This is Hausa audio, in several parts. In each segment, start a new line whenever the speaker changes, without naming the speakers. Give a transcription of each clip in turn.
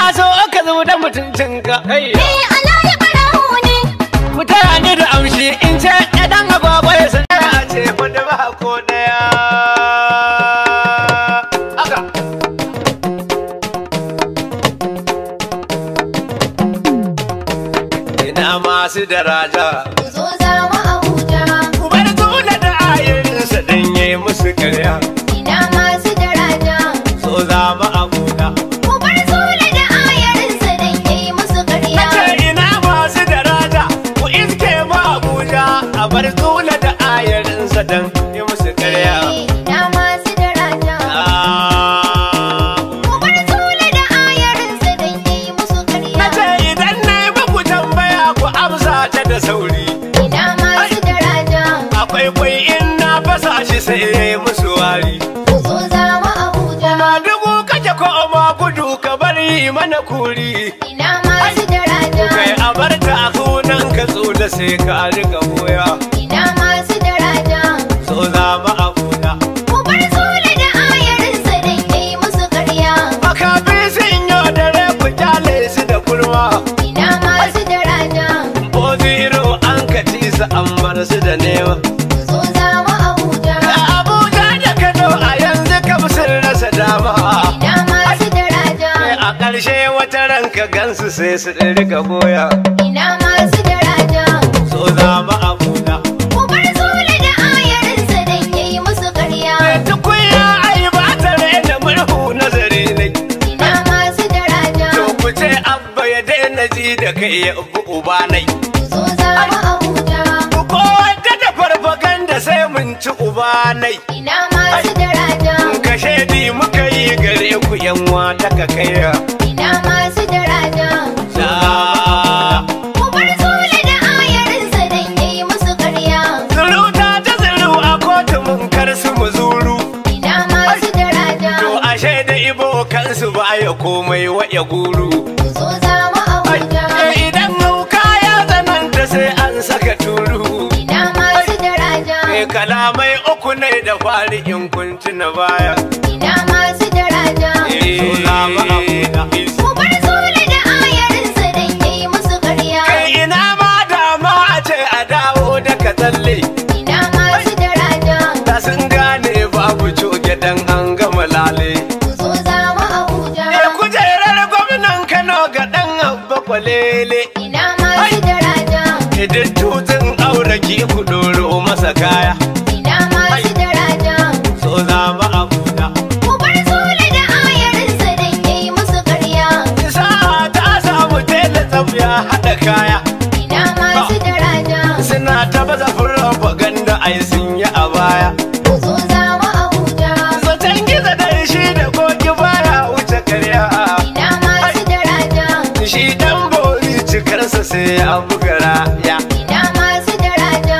so ka zo da mutuncinka kai
Eh, Alhaji Barau ne.
mutane da amshi in ce ɗan agwagwa ya san a ce wanda ba ko daya haka ina masu daraja
Ku zo za mu Abuja.
ku bar zula da ayarinsa dan yi musu karya
Ina masu daraja.
so za mu abuja
Ku bar Sule da ayarinsa don yayi musu ƙarya.
nace ina masu daraja ku iske mu abuja a bar zula da ayarinsa dan yi musu karya
Eh, Ina masu daraja.
Ah,
Ku bar Sule da ayarinsa don yayi musu ƙarya.
Nace idan na yi muku tambaya ku amsa ta da sauri.
Ina masu daraja.
Akwai kwai in na fasa shi sai ya yi musu wari.
Ku zo za mu Abuja.
Ma dugu kake ko ma gudu ka bari mana kuri.
Ina masu daraja.
Kai a bar ta kunan ka tsula sai ka riga boya.
Ina masu daraja.
So za mu abuja.
Ku bar Sule da ayarinsa don yayi musu ƙarya.
Makafi sun yi dare ku kyale su da kurma.
Ina masu daraja.
Ko zero an ka ci su an bar su da nema.
Ku zo za mu Abuja.
Abuja da Kano a yanzu kam sun rasa dama.
Ina masu daraja.
a ƙarshe wata ranka gansu sai su riga goya
Ina masu daraja.
so za mu abuja
Ku bar Sule da ayarinsa don yayi musu ƙarya.
tukunya ai ba ta da murhu nazari ne
Ina masu daraja.
to ku ce abba ya daina ji da kai ya ubu uba nai
Ku zo za mu Abuja.
ku kowace da farfaganda sai mun ci uba nai
Ina masu daraja.
ka shaidi muka yi gare ku yan wata ka kai
Ina masu daraja.
da
Ku bar Sule da ayarinsa don yayi musu ƙarya.
Zuruta ta zuru a kotu mun kar su mu zuru
Ina masu daraja.
To ashe da ibo kansu ba ya komai wa ya guru.
Ku zo za mu Abuja.
Eh, Idan hauka ya tsananta sai an saka turu.
Ina masu daraja.
Eh, Kalamai uku ne da fari in kunci na baya.
Ina masu daraja.
So za mu abuja.
Ku bar Sule da ayarinsa don yayi musu ƙarya.
Kai ina ma dama a ce a dawo da ka tsalle.
Ina masu daraja.
Da sun gane babu coge dan an gama lale.
Ku zo za mu Abuja.
Eh, Kujerar gwamnan Kano ga ɗan abba kwalele.
Ina masu daraja.
Idan tutun aure ki ku ɗoro masa kaya.
Ina masu daraja.
So za mu abuja.
Ku bar Sule da ayarinsa don yayi musu ƙarya.
Sa'a ta samu tela tsaf ya haɗa kaya.
Ina masu daraja.
Suna ta baza propaganda ai sun yi a baya.
Ku zo za mu Abuja.
Zaton gizo da shi da koki baya wuce karya.
Ina masu daraja.
Shi dan bori cikarsa sai ya buga raya.
Ina masu daraja.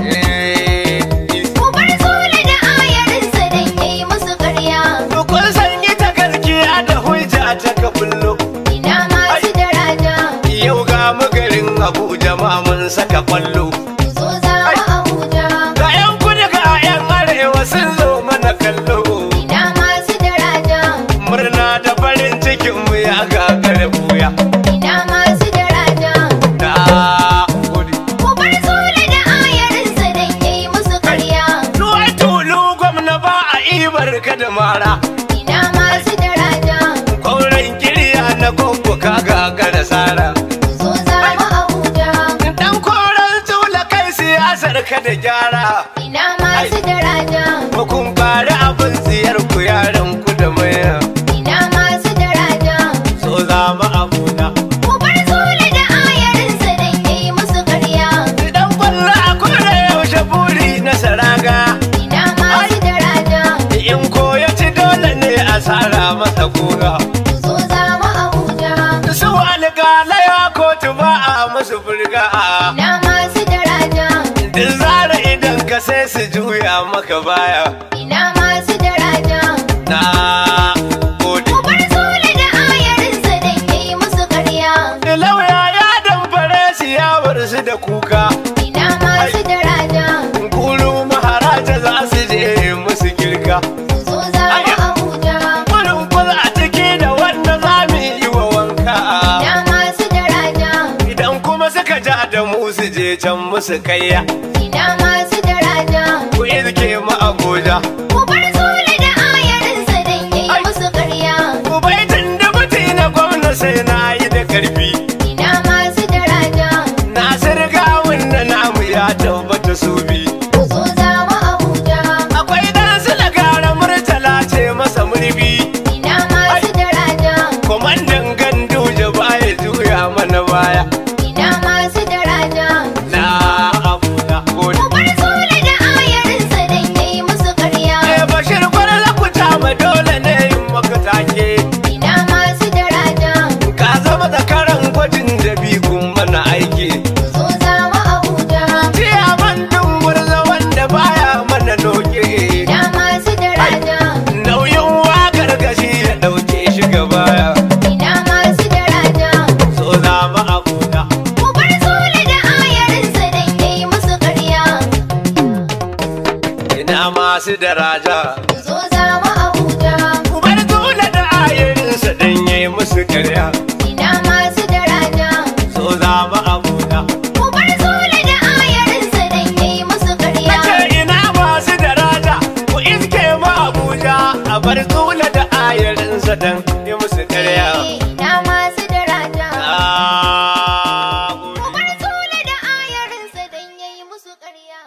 Eh,
Ku bar Sule da ayarinsa don yayi musu ƙarya.
Kun san ita gaskiya da hujja ta ka bullo.
Ina masu daraja.
Yau ga mu garin Abuja ma mun saka kwallo.
Ku zo za mu Abuja.
Ga 'yan kudu ga 'yan arewa sun zo mana kallo.
Ina masu daraja.
Murna da farin cikin mu ya gagara buya.
Ina masu daraja.
Da gode.
Ku bar Sule da ayarinsa don yayi musu ƙarya.
Ruwai tulu gwamna ba a ibar ka da mara.
Ina masu daraja.
Kauran kirya na gogo ka gagara sara.
Ku zo za mu Abuja.
Dan koran tula kai siyasar ka da gyara.
Ina masu daraja.
Ba kun fara abin tsiyar ku yaran ku da maya.
Ina masu daraja.
So za mu abuja.
Ku bar Sule da ayarinsa don yayi musu ƙarya.
Dan kwallo a koda yaushe buri na saraga.
Ina masu daraja.
In koya ci dole ne a sara masa kura.
Ku zo za mu Abuja.
Su alƙalaya kotu ba a musu burga.
Ina masu daraja.
Duk zara idan ka sai su juya maka baya.
Ina masu daraja.
Na gode.
Ku bar Sule da ayarinsa don yayi musu ƙarya.
Lauya ya damfare su ya bar su da kuka.
Ina masu daraja.
Kulu maharaja za su je musu girka.
Ku zo za mu Abuja.
Gudun kula a ciki da wanda za mu yi wa wanka. can musu kayya
ina masu daraja
ku iske mu abuja
ku bar zule da ayarinsa dan yayi musu ƙarya
ku baitin da mutu na gwamna sai na yi da karfi
ina masu daraja
nasir gawun da namu ya tabbata su bi
ku zo za mu Abuja
akwai dan su da gara murtala ce masa murfi
ina masu daraja
kwamandan ganduje baya juya mana baya
ina masu daraja
na abuja gode
ku bar zule da ayarinsa dan yayi musu ƙarya
Eh bashir kwarla ku ma dole ne yin maka take
ina masu daraja
ka zama zakaran gwajin da bigun mana aiki
ku zo za mu Abuja
Jiya man dungurza wanda baya mana doke
ina masu daraja
nauyin wakar gashi ya dauke shi gabaya
ina masu daraja
so za mu abuja
ku bar zule da ayarinsa dan yayi musu ƙarya
ina masu daraja
ku zo za mu Abuja
ku bar dole da ayarinsa dan yayi musu karya
ina masu daraja
so za mu abuja
ku bar zule da ayarinsa dan yayi musu ƙarya
nace ina masu daraja ku iske mu abuja a bar dole da ayarinsa dan yayi musu karya
ina masu daraja
Ah,
ku
gode.
bar zule da ayarinsa dan yayi musu ƙarya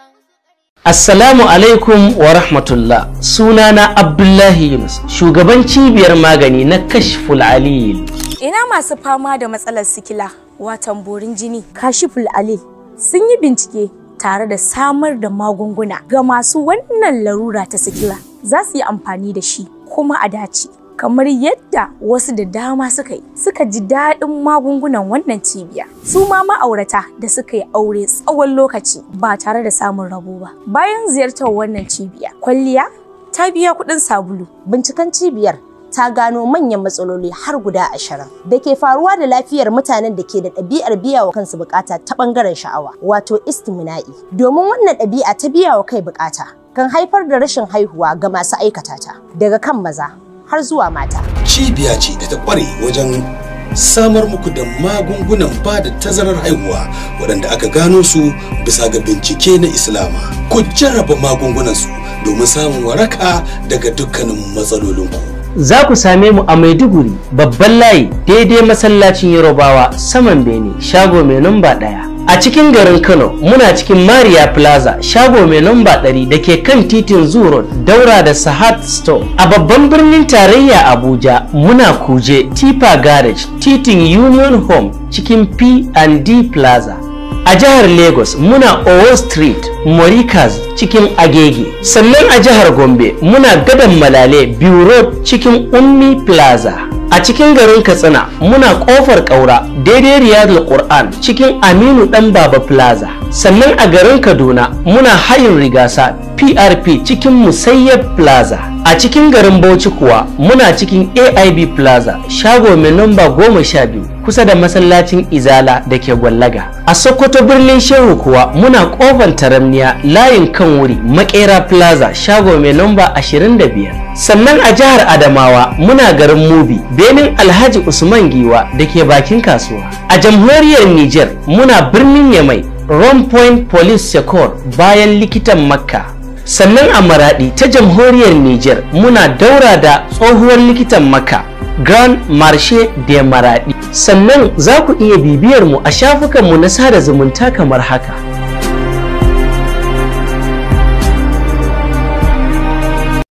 Assalamu alaikum wa rahmatullah sunana Abdullahi Yunus shugaban cibiyar magani na Kashful Alil.
Ina masu fama da matsalar sikila watan borin jini kashiful alil sun yi bincike tare da samar da magunguna ga masu wannan larura ta sikila za su yi amfani da shi kuma a dace kamar yadda wasu da dama suka yi suka ji daɗin magungunan wannan cibiya su ma ma'aurata da suka yi aure tsawon lokaci ba tare da samun rabo ba bayan ziyartar wannan cibiya kwalliya ta biya kuɗin sabulu
Binciken cibiyar ta gano manyan matsaloli har guda ashirin da ke faruwa da lafiyar mutanen da ke da ɗabi'ar biya wa kansu bukata ta ɓangaren sha'awa wato istimina'i domin wannan ɗabi'a ta biya wa kai bukata kan haifar da rashin haihuwa ga masu aikata ta daga kan maza har zuwa mata
cibiya ce da ta kware wajen samar muku da magungunan ba da tazarar haihuwa waɗanda aka gano su bisa ga bincike na islama ku jarraba magungunan su domin samun waraka daga dukkanin matsalolinku
Za ku same mu a Maiduguri babban layi daidai masallacin Yarobawa saman Bene shago mai namba ɗaya. A cikin garin Kano muna cikin Maria Plaza shago mai namba ɗari da ke kan titin Zoo Road daura da Sahat Store. A babban birnin tarayya Abuja muna Kuje Tipa Garage titin Union Home cikin P&D Plaza. A jihar Lagos muna Owo Street, Morikas cikin Agege. Sannan a jihar Gombe muna Gadon Malale Biu Road cikin Ummi Plaza. A cikin garin Katsina muna Kofar Kaura daidai Riyadul Qur'an cikin Aminu Dan Baba Plaza. Sannan a garin Kaduna muna Hayin Rigasa PRP cikin Musayyab Plaza. A cikin garin Bauchi kuwa muna cikin AIB Plaza shago mai namba goma sha biyu kusa da masallacin Izala da ke Gwallaga. A Sokoto birnin Shehu kuwa muna kofar taramniya layin kan wuri Makera Plaza shago mai namba 25. Sannan a jihar Adamawa muna garin Mubi benin Alhaji Usman Giwa da ke bakin kasuwa. A jamhuriyar Niger muna birnin Yamai Ron Point Police Secor bayan likitan Makka. sannan a maradi ta jamhuriyar Niger muna daura da tsohuwar likitan maka Grand Marche de Maradi sannan za ku iya bibiyar mu a shafukanmu na sada zumunta kamar haka